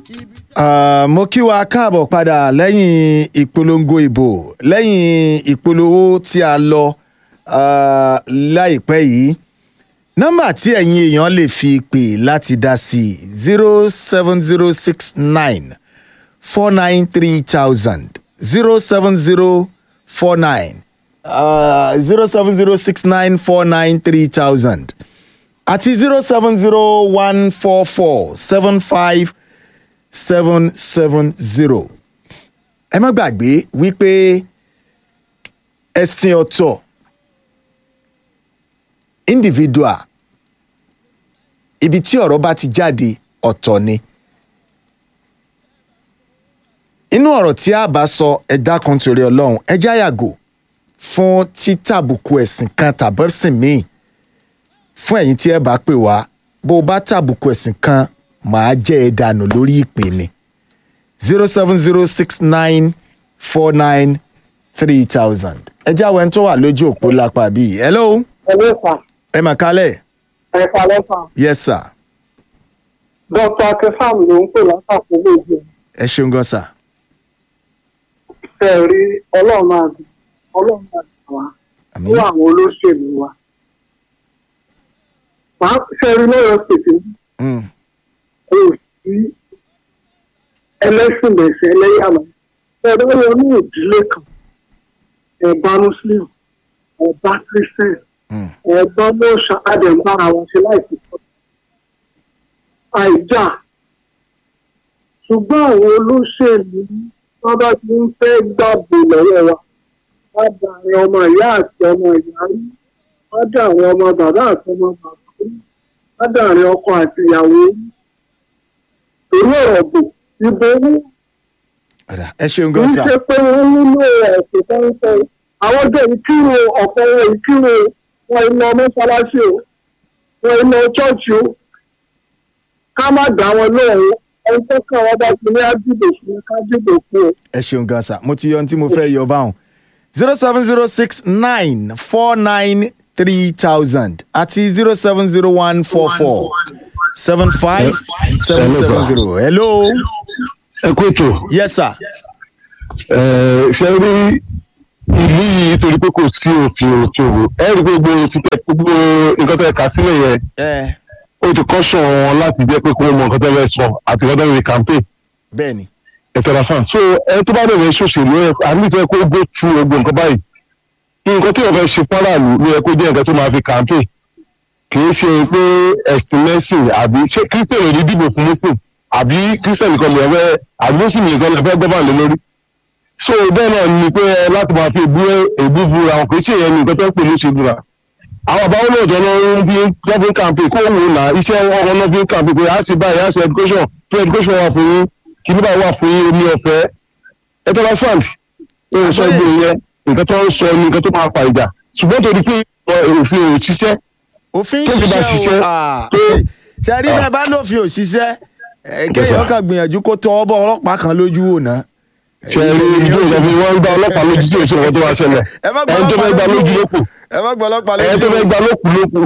Ah, mo kí wa káàbọ̀ padà lẹ́yìn ìpolongo ìbò lẹ́yìn ìpolówó tí a lọ ah, láìpẹ́ yìí nọ́mbà tí ẹ̀yin èèyàn lè fi pè láti dá sí zero seven zero six nine four nine three thousand zero seven zero four nine zero seven zero six nine four nine three thousand àti zero seven zero one four four seven five seven seven zero. ẹ má gbàgbé wípé ẹ̀sìn ọ̀tọ̀ individual ibi tí ọ̀rọ̀ bá ti jáde ọ̀tọ̀ ni. inú ọ̀rọ̀ tí a bá sọ ẹ̀dá kan torí ọlọ́run ẹjẹ́ àyàgò fún títàbùkù ẹ̀sìn kan tàbẹ́sìn míì fún ẹ̀yin tí ẹ bá pè wá bó o bá tàbùkù ẹ̀sìn kan màá jẹ́ ẹ dànù lórí ìpè ni zero seven zero six nine four nine three thousand ẹ jẹ́ àwọn ẹni tó wà lójú òpó lápá bíi hello Hello, sir. ẹ mà kálẹ̀ Ẹ kalẹ́ sàn. yes sir Dr. Akefam ló ń pè látàkùn lóògùn. ẹ ṣeun gan sir Ṣé ẹ rí ọlọ́run máa dùn ọlọ́run máa dùn wá àmì fún àwọn olóṣèlú wa. Wàá ṣe rí lọ́yọ̀ pèsè Mm, kò sí ẹlẹ́sìn mẹ̀sẹ̀ ẹlẹ́yàmọ̀. Ṣé ẹ lọ́yọ̀ ní ìdílé kan? Ẹ̀bá Muslim, ẹ̀bá Christian, mm, ẹ̀bá mọ́ṣá Adẹ̀mbára wọn ṣe láìpẹ́ sọ. Àìjà ṣùgbọ́n àwọn olóṣèlú wọ́n bá ti ń fẹ́ gbàgbé lọ́wọ́ wa wọ́n dà àwọn ọmọ ìyá àti ọmọ ìyá rí wọ́n dà àwọn ọmọ bàbá àti ọmọ bàbá rí wọ́n dà àwọn ọkọ àti ìyàwó rí torí ọ̀rọ̀ bò ìbò owó ọ̀dà ẹ ṣeun kì gan í sir ṣe pé wọ́n nílò ẹ̀sìn tó ń sọ àwọn ọjọ́ ìkírò ọ̀pọ̀ wọn ìkírò wọn iná mọ́ṣáláṣí o wọn iná ṣọ́ọ̀ṣì o ká má dá wọn lóhùn ẹni tó kàn wọ́n bá ti ní ájúbò fún ká dìbò fún o. ẹ ṣeun gan sir mo ti yọ ohun tí mo fẹ́ yọ báwọn zero seven zero six nine four nine three thousand àti zero seven zero one four four seven five seven seven zero hello ẹ kú ètò yes sir ẹ ṣe rí ìlú yìí torí pé kò sí òfin òfin òwò ẹ rí gbogbo òfin tẹ gbogbo nǹkan tẹ kà sílẹ̀ yẹn ẹ ó ti kọ́ṣọ̀ wọn láti jẹ́ pé kó mọ nǹkan tẹ fẹ́ sọ àti nǹkan tẹ fẹ́ campaign bẹ́ẹ̀ ni ẹ̀tọ́ra fan so ẹ tó bá bẹ̀rẹ̀ ṣòṣèlú ẹ àmì ìfẹ́ kó gbó tu ogun nǹkan báyìí nǹkan tí wọ́n fẹ́ ṣe fọ́nràlú ló yẹ kó jẹ́ nǹkan tó máa fi campaign kì í ṣe pé ẹ̀sìn mẹ́sìn àbí ṣé kírísítẹ̀nì rí dìbò fún muslim àbí kírísítẹ̀nì kan lè fẹ́ àbí muslim nìkan lè fẹ́ gọ́bà lé lórí so bẹ́ẹ̀ náà ni pé ẹ láti máa fi èbú èbú búra wọn kì í ṣe ìyẹn ní nǹkan tó ń pè ní ṣe búra àwọn àbáwọn náà jọ náà ń fi wọ́n fi ń campaign kó wò náà iṣẹ́ wọn náà fi ń campaign pé a ṣe báyìí a ṣe education free education wà fún yín kìíní báyìí wà fún yín omi ọ̀fẹ́ ẹ tọ́lá sand ó ń sọ gbé yẹn nǹkan tó ń sọ ní nǹkan tó máa fa ìjà ṣùgbọ́n torí pé òfin ò ṣiṣẹ́ òfin Tó fi bá ṣiṣẹ́ o ṣiṣẹ́, ah, tó- ṣe rí bẹ́ẹ̀ bá lófin ò ṣiṣẹ́ ẹ, kéèyàn kan gbìyànjú kó tọ ọbọ ọlọ́pàá kan lójú wò ná. ṣe rí ìlú ìjọba wọn ń gba ọlọ́pàá lójú tí èso wọn tó wá ṣẹlẹ̀ ẹ má gbọ́ ẹni tó fẹ́ gba ọlọ́pàá lójú lókù ẹ má gbọ́ ọlọ́pàá ẹni tó lójú fẹ́ gba lókù lókù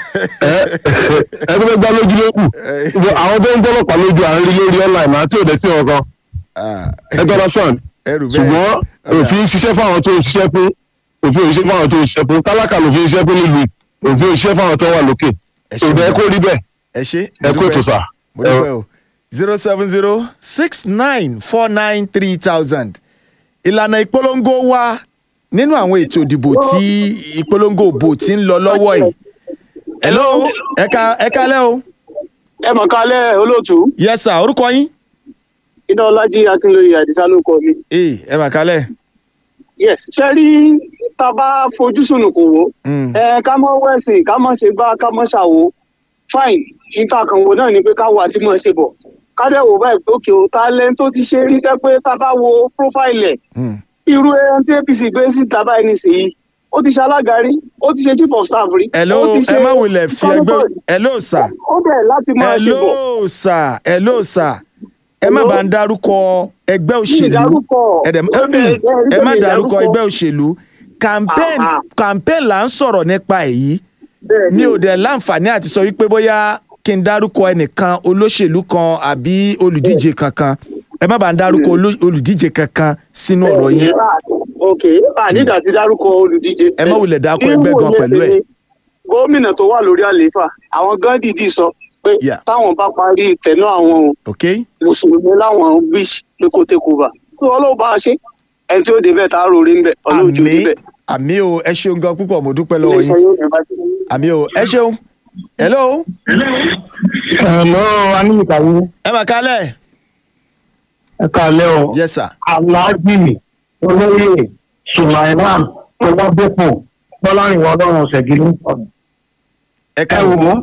ẹ ẹni tó fẹ́ gba lójú lókù Ìwọ- àwọn tó ń gbọ́ ọlọ́pàá lójú à ń rí lórí online àti òde sí ọkàn Ah, ẹ tọ́lá sàn ẹrù bẹ́ẹ̀ ṣùgbọ́n òfin ṣiṣẹ́ fáwọn tó ń ṣiṣẹ́ fún òfin ò ṣiṣẹ́ fáwọn tó ń ṣiṣẹ́ fún tálákà lòfin ṣiṣẹ́ fún nílùú òfin ò ṣiṣẹ́ fáwọn tó wà lókè Ẹ ṣeun. ṣùgbọ́n ẹ kó rí bẹ́ẹ̀ ẹ ṣe ẹ kó ètò sà. mo dúpẹ́ o zero seven zero six nine four nine three thousand ìlànà ìpolongo wa nínú àwọn ètò ìdìbò tí ìpolongo òbò ti ń lọ lọ́wọ́ yìí. hello ẹ ká ẹ kálẹ́ o ẹ mọ̀ kálẹ̀ olóòtú yes sir orúkọ yín. iná ọlájí akínlóye àdìsá ló kọ mi. ee ẹ mà kálẹ̀. yes ṣe rí tá a bá fojú sùnùkùn wò Mm. ẹ ká mọ wẹ̀sìn ká mọ ṣe gbá ká mọ ṣàwo fine ìtàkànwò náà ni pé ká wo àti mọ̀ ṣe bọ̀ ká dẹ̀ wò báyìí pé òkè o talent tó ti ṣe rí tẹ́ pé tá a bá wo profile ẹ̀ Mm. irú ẹran tí apc gbé síta báyìí nísìnyí ó ti ṣe alága rí ó ti ṣe chief of staff rí hello ó ti ẹ má wulẹ̀ fi ẹgbẹ́ hello sir ó bẹ̀rẹ̀ láti máa ṣe bọ̀ hello sir hello sir ẹ má bá ń dárúkọ ẹgbẹ́ òṣèlú dárúkọ. ẹ dẹ̀- Ó bẹ̀rẹ̀- ẹ má bẹ̀rẹ̀ dárúkọ dárúkọ. ẹgbẹ́ òṣèlú campaign Ah, ah. campaign là ń sọ̀rọ̀ nípa èyí Bẹ́ẹ̀ ní òde láǹfààní àti sọ wípé bóyá kí n dárúkọ ẹnìkan olóṣèlú kan àbí olùdíje kankan ẹ má bàa ń dárúkọ oló- olùdíje kankan sínú ọ̀rọ̀ yín ok ànídà ti dárúkọ olùdíje. Ẹ má wulẹ̀ dákọ ẹgbẹ́ gan Níwòye pẹ̀lú ẹ̀. tèmi, gómìnà tó wà lórí àlééfà àwọn gan dìídì sọ pé Yeah. táwọn bá parí ìtẹ̀nú àwọn o ok mùsùlùmí láwọn wish pé kó tẹ kó bá tó ọlọ́run bá a ṣe ẹni tí ó débẹ̀ tá a rò rí ń bẹ̀ ọlọ́run tí ó àmì débẹ̀. àmì o ẹ ṣeun gan púpọ̀ mo dúpẹ́ lọ́wọ́ iléeṣẹ́ yín yóò ní bàjẹ́. àmì o ẹ ṣeun hello ẹ̀lọ́ anímìkàwé ẹ mà kálẹ̀ ẹ káalẹ́ o yes sir aláàjì olóyè sulaiman ọlọ́dẹ́pọ̀ bọ́lárìnwá ọlọ́run ọ̀sẹ̀gì ló ń sọ̀rọ̀. ẹ ẹ káàbọ̀ wò ó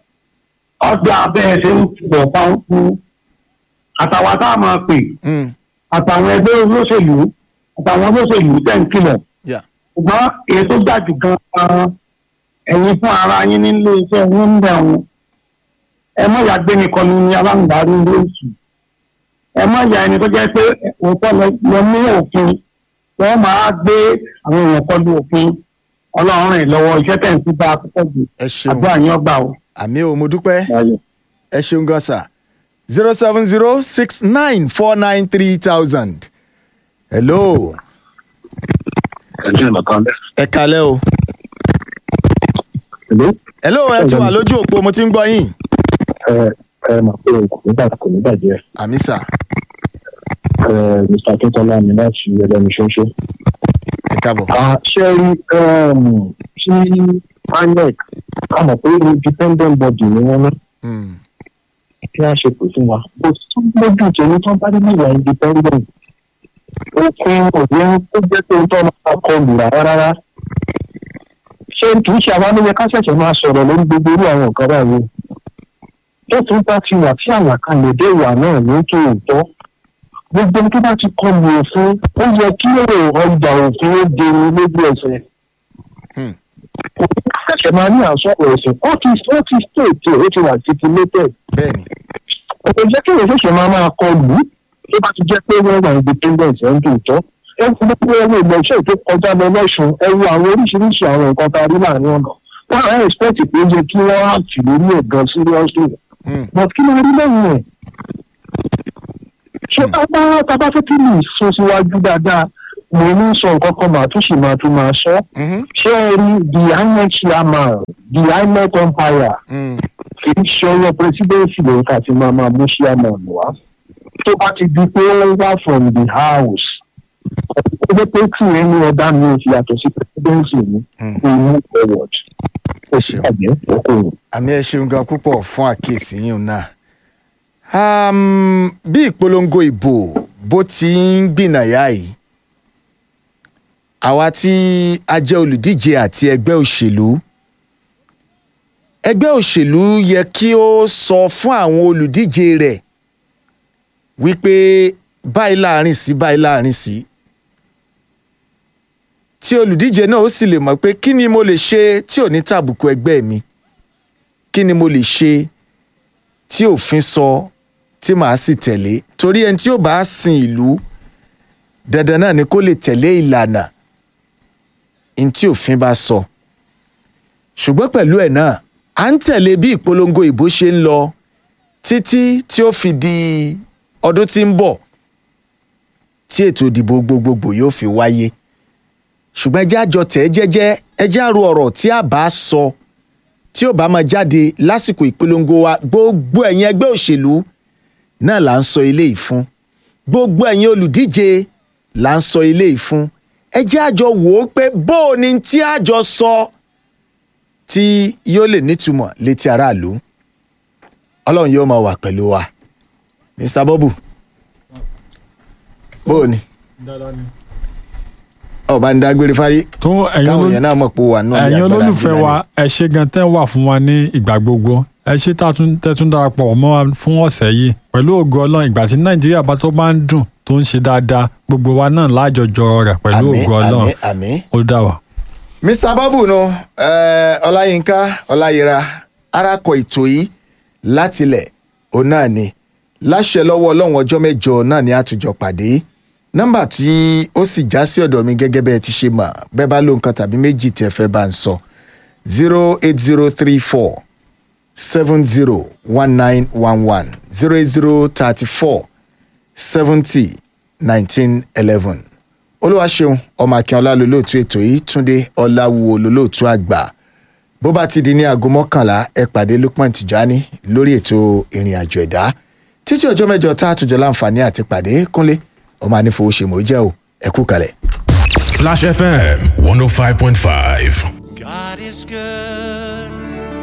ọjà abẹ́ẹ̀ ṣe ń pọ̀ pàǹkú àtàwọn tá a máa pè Mm, àtàwọn ẹgbẹ́ olóṣèlú àtàwọn olóṣèlú tẹ̀ ń kìlọ̀ yeah. ṣùgbọ́n èyí tó dájú gan-an ẹ̀yin fún ara yín nílé iṣẹ́ yín ń bẹ̀ wọn ẹ mọ̀ ìyá gbé nìkan ní aláǹdarí ilé ìsù ẹ mọ̀ ìyá ẹni tó jẹ́ pé òótọ́ lọ ní òfin wọ́n máa gbé àwọn èèyàn kọlu òfin ọlọ́run rìn lọ́wọ́ iṣẹ́ tẹ̀ ń sí bá a púpọ̀ jù ẹ ṣeun àdúrà yín ọgbà o. àmì o mo dúpẹ́ Ayọ̀. ẹ ṣeun gan sir zero seven zero six nine four nine three thousand hello ẹjọ́ ìmọ̀kan bẹ́ẹ̀. ẹ kálẹ̀ o Hello? hello ẹ ti wà lójú òpó mo ti ń gbọ́ yín ẹ ẹ mà pé kò ní bàjẹ́ kò ní bàjẹ́ àmì sà ẹ mr akíntola mi láti ẹlẹ́nu ṣoṣo. ẹ káàbọ̀ ṣe rí tí inec a mọ̀ pé independent body ni wọ́n ná Mm, kí a ṣe pè fún wa. kò tún lójú tèmi tó bá dé níwà independent òfin òde tó jẹ́ pé tó máa kọlù rárá rárá. ṣé kì í ṣe àwa ló yẹ ká ṣẹ̀ṣẹ̀ máa sọ̀rọ̀ lórí gbogbo irú àwọn nǹkan báyìí. tó tún bá ti wà tí àlàkalẹ̀ dé ìwà náà ní tòótọ́ gbogbo tó bá ti kọlù òfin ó yẹ kí èrò ọjà òfin ó dèrò lójú ẹsẹ̀ Hmm. ṣẹ̀ṣẹ̀ máa ní àsọ̀rọ̀ ẹ̀sìn ó ti ó ti state ó ti wà stipulated bẹ́ẹ̀ni kò jẹ́ kí èèyàn ṣẹ̀ṣẹ̀ máa máa kọ lù ú tó bá ti jẹ́ pé wọ́n wà independence ẹ̀ ń tòótọ́ ẹ ń fún pé ẹwọ́ ìgbọ̀nsẹ̀ tó kọjá lọ lọ́sùn ẹ wo àwọn oríṣiríṣi àwọn nǹkan tá a rí láàrin ọ̀nà wọ́n á expect pé ó yẹ kí wọ́n á tì lórí ẹ̀ gan seriously Mm, but kí ló rí lẹ́yìn ẹ̀ ṣé tábà tábà fẹ́ kí mi sún síwájú dáadáa mo ní sọ nǹkan kan màá tún sì máa tún máa sọ mhm, ṣé ẹ rí the inec chairman the inec umpire mm, kì í ṣe ọyọ presidency lóyún ká ti máa máa mú chairman wá tó bá ti di pé ó wá from the house ó jẹ́ pé kí ẹni ọ̀dà mi ò fi yàtọ̀ sí presidency mi Mm. kó move forward ó sì ṣeun. bàjẹ́ ọkùnrin. àmì ẹ ṣeun gan púpọ̀ fún àkíyèsí yín náà um, bí ìpolongo ìbò bó ti ń gbìnàyà yìí àwa tí a jẹ́ olùdíje àti ẹgbẹ́ òṣèlú ẹgbẹ́ òṣèlú yẹ kí ó sọ fún àwọn olùdíje rẹ̀ wípé báyìí láàrin sí báyìí láàrin sí tí olùdíje náà ó sì lè mọ̀ pé kí ni mo lè ṣe tí ò ní tàbùkù ẹgbẹ́ mi kí ni mo lè ṣe tí òfin sọ tí màá sì tẹ̀lé torí ẹni tí ó bá sin ìlú dandan náà ni kó lè tẹ̀lé ìlànà ní tí òfin bá sọ ṣùgbọ́n pẹ̀lú ẹ̀ náà à ń tẹ̀lé bí ìpolongo ìbò ṣe ń lọ títí tí ó fi di ọdún tí ń bọ̀ tí ètò ìdìbò gbogbogbò yóò fi wáyé ṣùgbọ́n ẹjẹ́ àjọ tẹ̀ ẹ́ jẹ́jẹ́ ẹjẹ́ àrò ọ̀rọ̀ tí a bá sọ tí ó bá máa jáde lásìkò ìpolongo wa gbogbo ẹ̀yin ẹgbẹ́ òṣèlú náà là ń sọ eléyìí fún gbogbo ẹ̀yin olùdíje là ń sọ eléyìí fún ẹjẹ́ àjọ wò ó pé bó o ní tí àjọ sọ tí yóò lè nítumọ̀ létí aráàlú ọlọ́run yóò máa wà pẹ̀lú wa mr bobu bó o ní ọba ń dágbére fárí tó ẹ̀yin káwọn olólù- èèyàn náà mọ̀ pé ó wà nù ẹ̀yin olólùfẹ́ wa ẹ ṣe gan tẹ́ wà fún wa ní ìgbà gbogbo ẹ ṣe tá a tún- tẹ́ tún darapọ̀ mọ́ wa fún ọ̀sẹ̀ yìí pẹ̀lú ògo ọlọ́run ìgbà tí nàìjíríà bá tó bá ń dùn tó ń ṣe dáadáa gbogbo wa náà lájọjọ rẹ̀ pẹ̀lú àmín ògo ọlọ́run àmín àmín. ó dà wá. mr babu nu eh, ọláyínká ọláyíra arakọ ètò yìí látilẹ̀ òun náà ni láṣẹ lọ́wọ́ ọlọ́run ọjọ́ mẹ́jọ náà ni àtújọ pàdé nọ́mbà tí ó sì já sí ọ̀dọ̀ mi gẹ́gẹ́ bẹ́ẹ̀ ti ṣe mọ̀ bẹ́ẹ̀ bá ló nǹkan tàbí méjì tẹ́ fẹ́ bá ń sọ zero eight zero three four seven zero one nine one one zero eight zero thirty four seventy nineteen eleven olúwaṣeun ọmọ akínọlá lolóòtú ètò yìí túnde ọláwúwo lolóòtú àgbà bó bá ti di ní aago mọ́kànlá ẹ pàdé lukman tijani lórí ètò ìrìn àjò ẹ̀dá títí ọjọ́ mẹ́jọ tá a tún jọ láǹfààní àti pàdé kúnlé ọmọ anífowóṣemọ̀ jẹ́ o ẹ kú kalẹ̀. Splash FM 105.5. God is good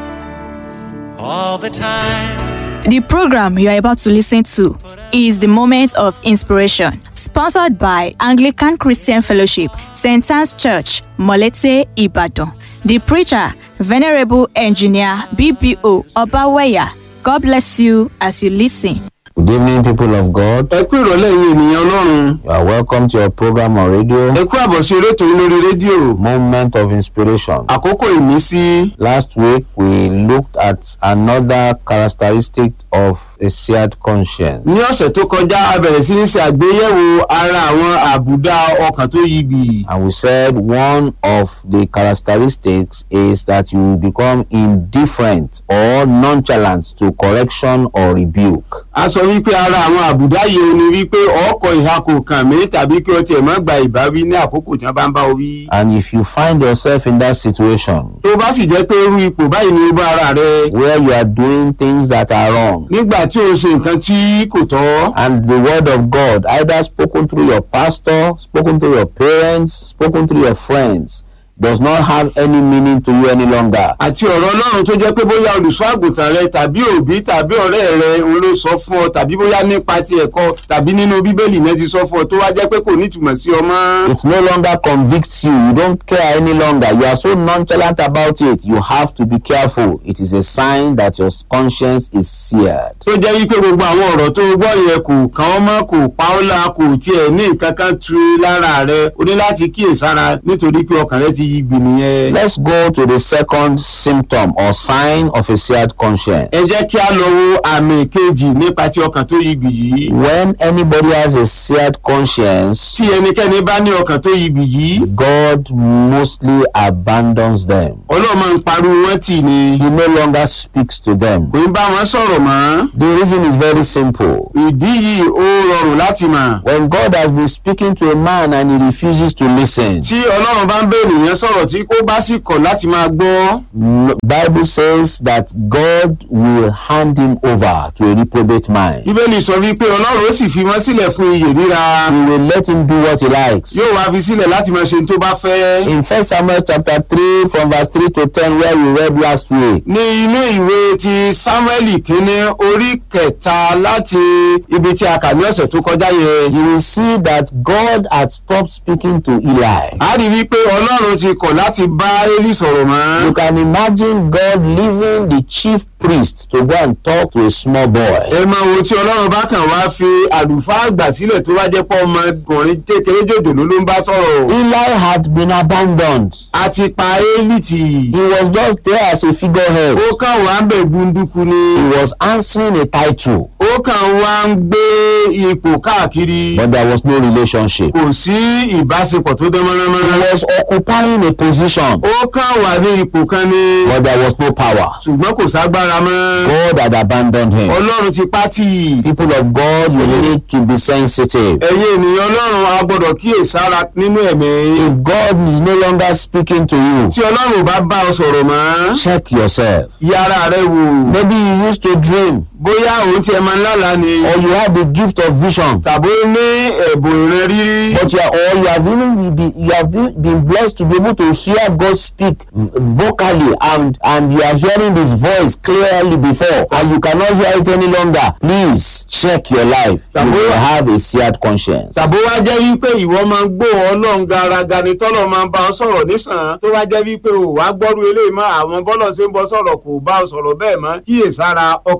all the time. The program you are about to listen to is the Moment of Inspiration, sponsored by Anglican Christian Fellowship, St. Anne's Church, Molete, Ibadan. The preacher, Venerable Engineer BBO Obaweya. God bless you as you listen. Good evening, people of God. ẹ kú ìrọ̀lẹ́ yìí ènìyàn ọlọ́run You are welcome to your program on radio, ẹ kú àbọ̀ sí eré ètò yìí lórí rédíò Moment of Inspiration. àkókò ìmísí Last week, we looked at another characteristic of a seared conscience. ní ọ̀sẹ̀ tó kọjá a bẹ̀rẹ̀ sí ní ṣe àgbéyẹ̀wò ara àwọn àbùdá ọkàn tó yí bì And we said one of the characteristics is that you will become indifferent or nonchalant to correction or rebuke. a sọ wípé ara àwọn àbùdá yìí ni wípé ọkọ̀ ìhà kò kàn mí tàbí kí o tiẹ̀ má gba ìbáwí ní àkókò tí wọ́n bá ń bá o wí. And if you find yourself in that situation tó bá sì jẹ́ pé irú ipò báyìí ni ó bá ara rẹ where you are doing things that are wrong, nígbà tí o ṣe nǹkan tí kò tọ́ and the word of God, either spoken through your pastor, spoken through your parents, spoken through your friends, does not have any meaning to you any longer. àti ọ̀rọ̀ ọlọ́run tó jẹ́ pé bóyá olùṣọ́ àgùntàn rẹ tàbí òbí tàbí ọ̀rẹ́ rẹ òun ló sọ fún ọ tàbí bóyá nípa ti ẹ̀kọ́ tàbí nínú bíbélì náà ti sọ fún ọ tó wá jẹ́ pé kò nítumọ̀ sí ọ mọ́. It no longer convicts you. You don't care any longer. You are so nonchalant about it. You have to be careful. It is a sign that your conscience is seared. tó jẹ́ wípé gbogbo àwọn ọ̀rọ̀ tó gbọ́ yẹn kò kàn ọ́ mọ́ kò pa ọ́ la kò tiẹ̀ ní nǹkan kan tu lára rẹ o ní láti kíyèsára nítorí pé ọkàn rẹ ti yí gbì nìyẹn. Let's go to the second symptom or sign of a seared conscience. ẹ jẹ́ kí a lọ wo àmì kejì nípa ti ọkàn tó yí gbì yìí. When anybody has a seared conscience, tí ẹnikẹ́ni bá ní ọkàn tó yí gbì yìí God mostly abandons them. ọlọ́run máa ń pariwo wọn tì ní He no longer speaks to them. kò ń bá wọn sọ̀rọ̀ mọ́. The reason is very simple. ìdí yìí ó rọrùn láti mọ̀. When God has been speaking to a man and he refuses to listen, tí ọlọ́run bá ń bẹ ènìyàn sọ̀rọ̀ tí kò bá sì kọ̀ láti máa gbọ́. n- Bible says that God will hand him over to a reprobate mind. bíbélì sọ wípé ọlọ́run ó sì fi wọ́n sílẹ̀ fún iyè ríra. He will let him do what he likes. yóò wá fi sílẹ̀ láti máa ṣe ohun tó bá fẹ́. In 1 Samuel chapter 3 from verse 3 to 10 where we read last week, ní inú ìwé ti samuel kínní orí kẹta láti ibi tí a kà ní ọ̀sẹ̀ tó kọjá yẹn. you will see that God had stopped speaking to Eli. a rí wípé ọlọ́run ti kọ̀ láti bá élì sọ̀rọ̀ mọ́. You can imagine God leaving the chief priest to go and talk to a small boy. ẹ máa wo tí ọlọ́run bá kàn wá fi àlùfáà àgbà sílẹ̀ tó bá jẹ́ pọ́ ọmọkùnrin kékeré jòjòló ló ń bá sọ̀rọ̀. Eli had been abandoned. a ti pa élì tì. He was just there as a figurehead. ó kàn wá ń bẹ̀ gbunduku ni. He was answering a title, ó kàn wá ń gbé ipò káàkiri. but there was no relationship. kò sí ìbáṣepọ̀ tó dán He mọ́nàmọ́ná. was occupying a position, ó kàn wà ní ipò kan ni. but there was no power. ṣùgbọ́n kò ságbára mọ́. God had abandoned him. ọlọ́run ti pátì. People of God, you need to be sensitive. ẹ̀yin ènìyàn ọlọ́run a gbọ́dọ̀ kíyèsára nínú ẹ̀mí. If God is no longer speaking to you, tí ọlọ́run bá bá ọ sọ̀rọ̀ mọ́. check yourself. yára rẹ wò. Maybe you used to dream bóyá òun tiẹ̀ máa ń lálàá ni. or you had the gift of vision, tàbí ó ní ẹ̀bùn ìran rírí. but you are, or you have even been, you have been been blessed to be able to hear God speak v- vocally and and you are hearing His voice clearly before and you cannot hear it any longer. Please check your life. You will have a seared conscience. tàbí ó wá jẹ́ wípé ìwọ máa ń gbọ́ ọlọ́run garaga ni tọ́lọ̀ máa ń bá ọ sọ̀rọ̀ nísàn tó wá jẹ́ wípé ò wá gbọ́rú eléyìí mọ́ àwọn bọ́lọ̀ ṣe ń bọ́ sọ̀rọ̀ kò bá ọ sọ̀rọ̀ bẹ́ẹ̀ mọ́ kíyèsára ọkàn rẹ ti yí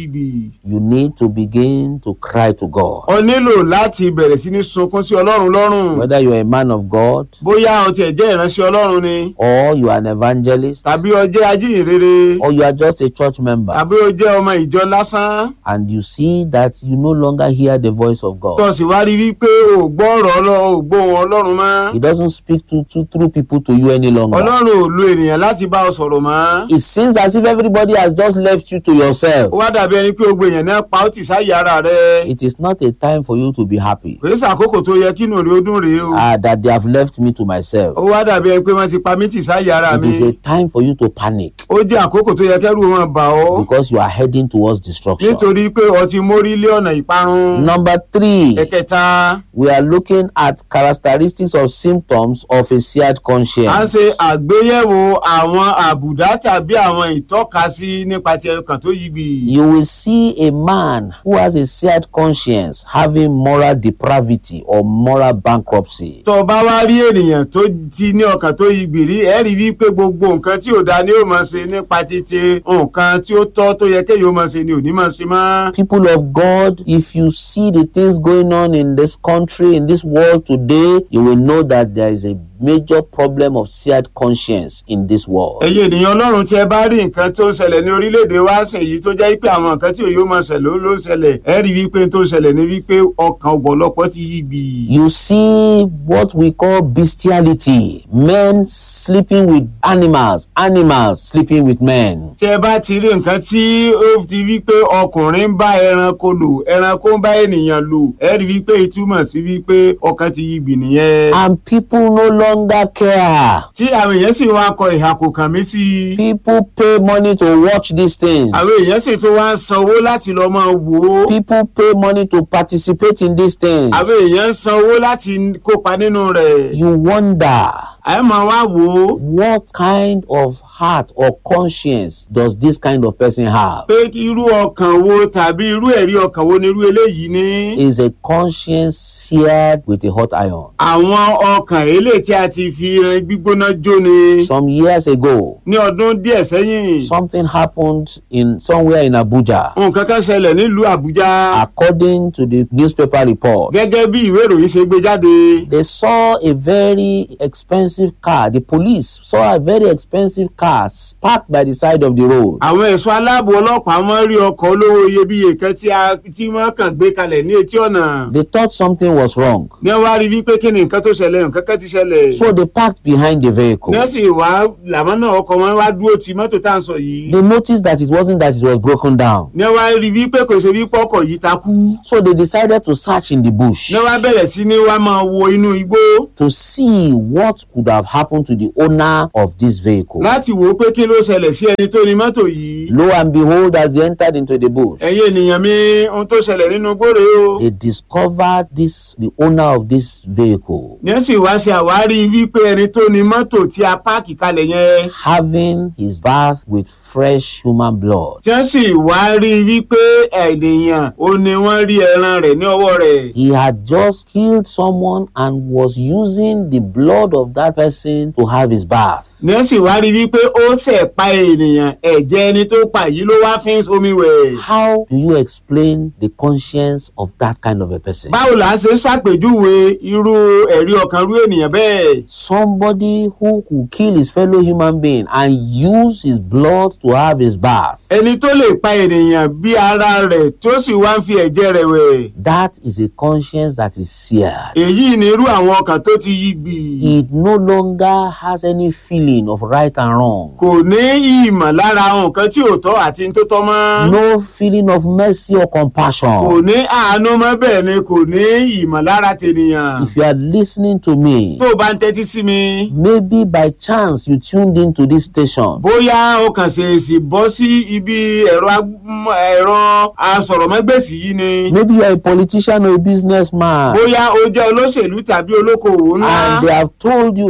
yí gbì. you need to begin to cry to God. o nílò láti bẹ̀rẹ̀ sí ní sunkún sí ọlọ́run lọ́rùn. Whether you are a man of God bóyá o tiẹ̀ jẹ́ ìránṣẹ́ ọlọ́run ni or you are an evangelist tàbí o jẹ́ ajíhìnrere or you are just a church member tàbí o jẹ́ ọmọ ìjọ lásán and you see that you no longer hear the voice of tó God. sì wá rí wípé o ò gbọ́ ọ̀rọ̀ ọlọ́run o ò gbóhùn ọlọ́run mọ́ He doesn't speak to, to through people to you any longer. ọlọ́run ò lo ènìyàn láti bá ọ sọ̀rọ̀ mọ́. It seems as if everybody has just left you to yourself. ó wá dàbí ẹni pé gbogbo èèyàn náà pa ó tì sáyé ara rẹ. It is not a time for you to be happy kò sí àkókò tó yẹ kí inú rẹ ó dùn rèé o. uh, that they have left me to myself. ó wá dàbí ẹni pé wọ́n ti pa mí tì sáyé ara It mi. is a time for you to panic ó jẹ́ àkókò tó yẹ kẹ́rù wọn bà ọ́. because you are heading towards destruction. nítorí pé o ti mórí lé ọ̀nà ìparun. Number three, ẹ̀kẹta we are looking at characteristics of symptoms of a seared à ń conscience. ṣe àgbéyẹ̀wò àwọn àbùdá tàbí àwọn ìtọ́kasí nípa ti ẹ̀kan tó yí gbì. You will see a man who has a seared conscience having moral depravity or moral bankruptcy. tó o bá wá rí ènìyàn tó ti ní ọkàn tó yí gbì rí ẹ rí wípé gbogbo nǹkan tí ò da ni ó máa ṣe nípa títí nǹkan tí ó tọ́ tó yẹ kéèyàn ó máa ṣe ni ò ní máa ṣe mọ́. People of God, if you see the things going on in this country, in this world today, you will know that there is a major problem of seared conscience in this world. ẹ̀yin ènìyàn ọlọ́run tí ẹ bá rí nǹkan tó ń ṣẹlẹ̀ ní orílẹ̀-èdè wa sìn yìí tó jẹ́ pé àwọn nǹkan tí òye ó máa ṣẹlẹ̀ ó ló ń ṣẹlẹ̀ ẹ rí wípé tó ń ṣẹlẹ̀ ní wípé ọkàn ọ̀pọ̀lọpọ̀ ti yí gbì. You see what we call bestiality men sleeping with animals, animals sleeping with men. tí ẹ bá ti rí nǹkan tí ó ti wípé ọkùnrin ń bá ẹranko lò ẹranko ń bá ènìyàn lò ẹ rí wípé ìtumọ̀ sí wípé ọkàn ti yí gbì nìyẹn. And people no longer care. tí àwọn èèyàn sì wá kọ ìhà kò kàn mí sí i. People pay money to watch these things. àwọn èèyàn sì tún wá ń sanwó láti lọ máa wò ó. People pay money to participate in these things. àwọn èèyàn ń sanwó láti kópa nínú rẹ̀. You wonder ẹ máa wá wò ó. what kind of heart or conscience does this kind of person have? pé irú ọkàn wo tàbí irú ẹ̀rí ọkàn wo ni irú eléyìí ní. Is a conscience seared with a hot iron? àwọn ọkàn eléyìí tí a ti fi irin gbígbóná jó ni. Some years ago, ní ọdún díẹ̀ sẹ́yìn something happened in somewhere in Abuja. nǹkan kan ṣẹlẹ̀ nílùú àbújá. According to the newspaper report, gẹ́gẹ́ bí ìwé ìròyìn ṣe gbé jáde. they saw a very expensive car. The police saw a very expensive car parked by the side of the road. àwọn ẹ̀ṣọ́ aláàbò ọlọ́pàá wọ́n rí ọkọ̀ olówó iyebíye kan tí a tí wọ́n kàn gbé kalẹ̀ ní etí ọ̀nà. They thought something was wrong. ní wọ́n wá rí wípé kí ni nǹkan tó ṣẹlẹ̀ nǹkan kan ti ṣẹlẹ̀. So they parked behind the vehicle. ní wọ́n sì wá làwọn náà ọkọ̀ wọn wá dúró ti mọ́tò tá à ń sọ yìí. They noticed that it wasn't that it was broken down. ní wọ́n wá rí wípé kò ṣe wípé ọkọ̀ yìí takú. So they decided to search in the bush ní wọ́n wá bẹ̀rẹ̀ sí ní wá máa wo inú igbó to see what could have happened to the owner of this vehicle. láti wò ó pé kí ló ṣẹlẹ̀ sí ẹni tó ní mọ́tò yìí. Lo and behold, as they entered into the bush, ẹ̀yin ènìyàn mi ohun tó ṣẹlẹ̀ nínú gbòòrè o. they discovered this the owner of this vehicle ní wọ́n sì wá ṣe àwárí wípé ẹni tó ní mọ́tò tí a páàkì kalẹ̀ yẹn. having his bath with fresh human blood. tí wọ́n sì wá rí wípé ènìyàn ó ní wọ́n rí ẹran rẹ̀ ní ọwọ́ rẹ̀. He had just killed someone and was using the blood of that person to have his bath. ní wọ́n sì wá rí wípé ó ṣẹ̀ pa ènìyàn ẹ̀jẹ̀ ẹni tó pa yìí ló wá fi ń omi wẹ̀. How do you explain the conscience of that kind of a person? báwo là ń ṣe ṣàpèjúwe irú ẹ̀rí ọkàn rú ènìyàn bẹ́ẹ̀. Somebody who could kill his fellow human being and use his blood to have his bath. ẹni tó lè pa ènìyàn bí ara rẹ̀ tó sì wá ń fi ẹ̀jẹ̀ rẹ̀ wẹ̀. That is a conscience that is seared. èyí ni irú àwọn ọkàn tó ti yí gbì. It no longer has any feeling of right and wrong. kò ní ìmọ̀ lára nǹkan tí ò tọ́ àti tó tọ́ mọ́. No feeling of mercy or compassion. kò ní àánú mọ́ bẹ́ẹ̀ ni kò ní ìmọ̀ lára tènìyàn. If you are listening to me, tó o bá ń tẹ́tí sí mi. maybe by chance you tuned into this station. bóyá o kàn ṣèèṣì bọ́ sí ibi ẹ̀rọ ag- m- ẹ̀rọ asọ̀rọ̀mọ́gbèsì yìí ni. Maybe you are a politician or a businessman. bóyá o jẹ́ olóṣèlú tàbí olókoòwò ńlá. And they have told you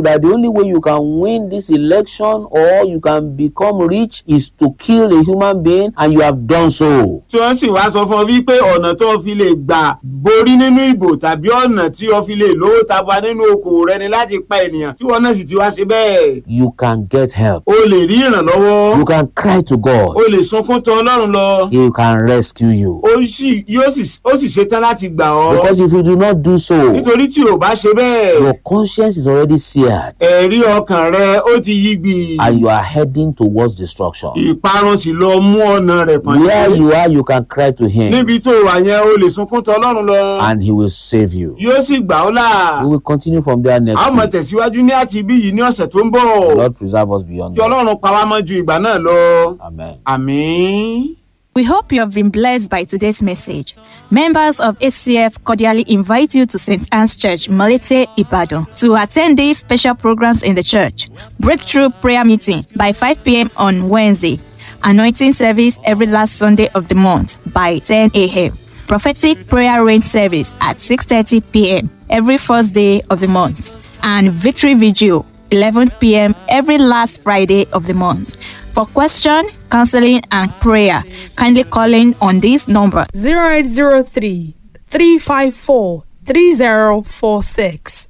that the only way you can win this election or you can become rich is to kill a human being and you have done so. tí wọ́n sì wá sọ fún ọ wípé ọ̀nà tó o fi lè gbà borí nínú ìbò tàbí ọ̀nà tí o fi lè lówó taba nínú okòwò rẹ ni láti pa ènìyàn tí wọ́n náà sì ti wá ṣe bẹ́ẹ̀. You can get help. o lè rí ìrànlọ́wọ́ You can cry to God. o lè sunkún tọ̀ ọlọ́run lọ He can rescue you. ó sì yóò sì ó sì ṣetán láti gbà ọ́ Because if you do not do so, nítorí tí o bá ṣe bẹ́ẹ̀ your conscience is already seared ẹ̀rí ọkàn rẹ ó ti yí gbì and you are heading towards destruction. ìparun sì lọ mú ọ̀nà rẹ̀ pọ̀n Where you are, you can cry to Him níbi tó wà yẹn o lè sunkún tọ̀ ọlọ́run lọ and He will save you. yóò sì gbà ọ́ là We will continue from there a ó next mọ̀ week. tẹ̀síwájú ní àti ibí yìí ní ọ̀sẹ̀ tó ń bọ̀ The Lord preserve us beyond kí that. ọlọ́run pa wá mọ́ ju ìgbà náà lọ Amen. àmín. We hope you have been blessed by today's message. Members of ACF cordially invite you to St. Anne's Church, Malete, Ibadan, to attend these special programs in the church. Breakthrough prayer meeting by 5 p.m. on Wednesday. Anointing service every last Sunday of the month by 10 a.m. Prophetic prayer rain service at 6:30 p.m. every first day of the month. And victory vigil 11 p.m. every last Friday of the month. For question, counseling, and prayer, kindly call in on this number 0803 354 3046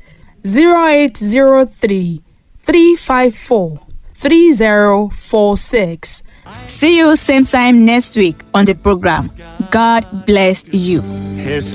0803 354 3046 See you same time next week on the program. God bless you. His